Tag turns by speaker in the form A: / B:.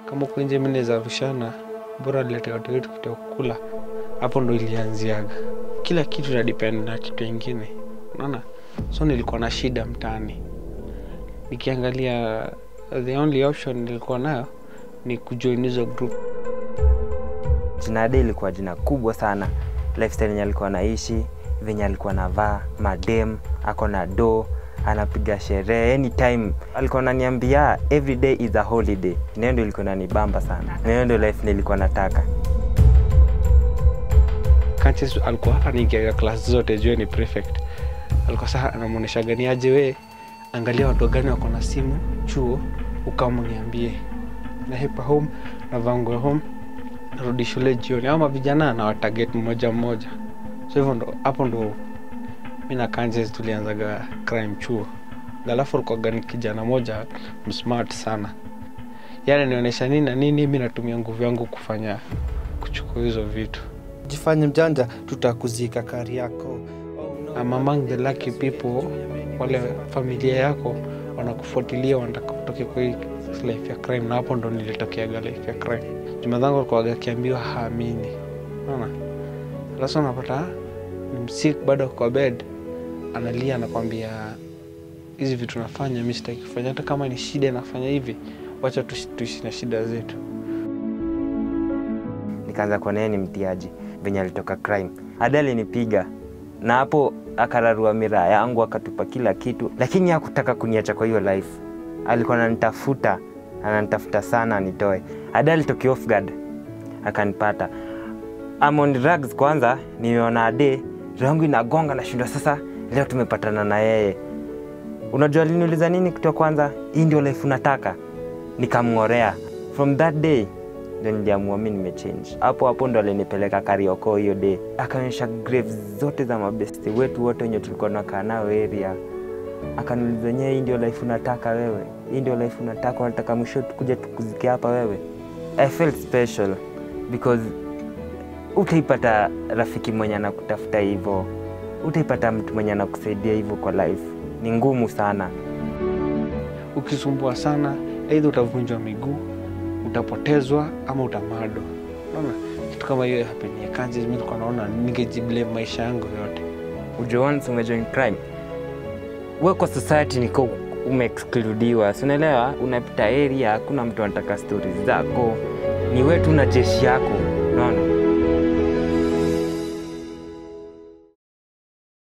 A: kama uko nje mimi naweza rushana, bora nilete watu wetu kitu ya kukula. Hapo ndo ilianziaga. Kila kitu na depend na kitu ingine, unaona. So nilikuwa na shida mtaani, nikiangalia the only option nilikuwa nayo ni kujoin hizo group.
B: Jina Ade ilikuwa jina kubwa sana, lifestyle yenye alikuwa anaishi, venye alikuwa anavaa, madem, ako na do, anapiga sherehe anytime. Alikuwa ananiambia every day is a holiday. Na hiyo ndio ilikuwa inanibamba sana, na hiyo ndio life nilikuwa nataka.
A: Kanches alikuwa anaingiaga class zote juu ni prefect. Alikuwa sasa anamuonesha gani aje, we angalia watu gani wako na simu chuo, ukama niambie. Na hepa home na vangu home, narudi shule jioni, ama vijana na watarget mmoja mmoja. So hivyo ndo hapo ndo mi na Kanches tulianzaga crime chuo. Alafu alikuwa ni kijana moja msmart sana, yani nionyesha nini na nini, mi natumia nguvu yangu kufanya kuchukua hizo vitu.
C: Jifanye mjanja, tutakuzika kari yako.
A: I'm among the lucky people, wale familia yako wanakufuatilia, wanataka utoke kwa hii life ya crime, na hapo ndo nilitokeaga life ya crime. Juma zangu alikuwa akiambiwa haamini, unaona. Sasa unapata ni msik bado kwa bed, analia, anakwambia hizi vitu nafanya mi sitaki kufanya, hata kama ni shida nafanya hivi, wacha tuishi tuishi na shida zetu.
B: Nikaanza kuona yeye ni mtiaji, venye alitoka crime. Ade alinipiga na hapo akararua miraa yangu akatupa kila kitu, lakini hakutaka kuniacha kwa hiyo life. Alikuwa ananitafuta ananitafuta sana anitoe. Ade alitokea off guard akanipata. I'm on drugs kwanza, nimeona Ade roho yangu inagonga, nashindwa sasa, leo tumepatana na yeye. Unajua aliniuliza nini kitu ya kwanza? Hii ndio life unataka? Nikamng'orea. From that day ndo niliamua mi nimechange. Hapo hapo ndo alinipeleka Karioko hiyo day, akaonyesha graves zote za mabesti wetu wote wenye tulikuwa nakaa nao area. Akaniuliza, nyewe, hii ndio life unataka wewe? Hii ndio life unataka? Unataka mwisho tukuja tukuzike hapa wewe? I felt special because utaipata rafiki mwenye anakutafuta hivyo, utaipata mtu mwenye anakusaidia hivyo kwa life. Ni ngumu sana.
A: Ukisumbua sana, aidha utavunjwa miguu, utapotezwa ama utamado. Unaona kitu kama hiyo hapenia Kanches, mi nilikuwa naona ningejiblame maisha yangu yote.
B: Ujue once umejoin crime, we kwa society niko umeexcludiwa, si unaelewa? Unapita area, hakuna mtu anataka stories zako, ni wewe tu na jeshi yako, unaona